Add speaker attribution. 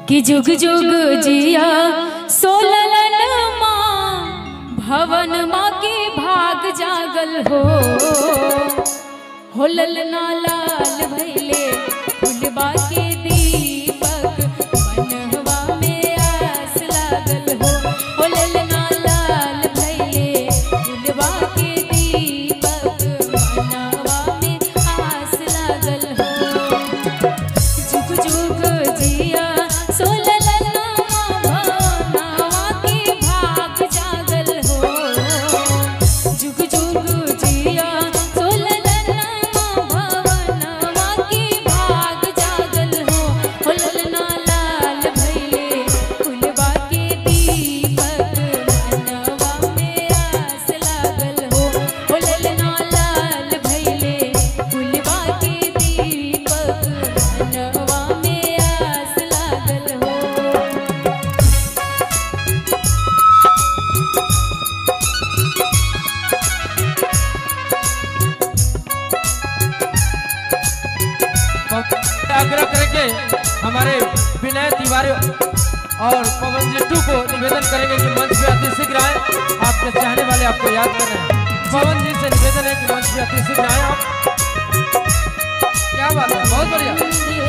Speaker 1: कि जुग जुग जिया सोललन माँ भवन माँ के भाग जागल हो हो ललना लाल भैले फुलबा के दीपक मनहवा में आस लागल हो हो ललना लाल भैले फुलबा के दीपक मनहवा में आस लागल हो जुग जुग जिया सोललना भवनवा के भाग जागल हो जुग जुग जिया सोललना भवनवा के भाग जागल हो हो ललना लाल भैले फुलबा के दीपक मनवा में आस लागल हो हो ललना लाल भैले फुलबा के दीपक मनवा में आस लागल हो
Speaker 2: आग्रह करेंगे हमारे विनय तिवारी और पवन जिट्टू को निवेदन करेंगे कि मंच पे अति शीघ्र आए आपके चाहने वाले आपको याद कर रहे हैं पवन जी से निवेदन है कि मंच पे अति शीघ्र आए आप क्या बात है बहुत बढ़िया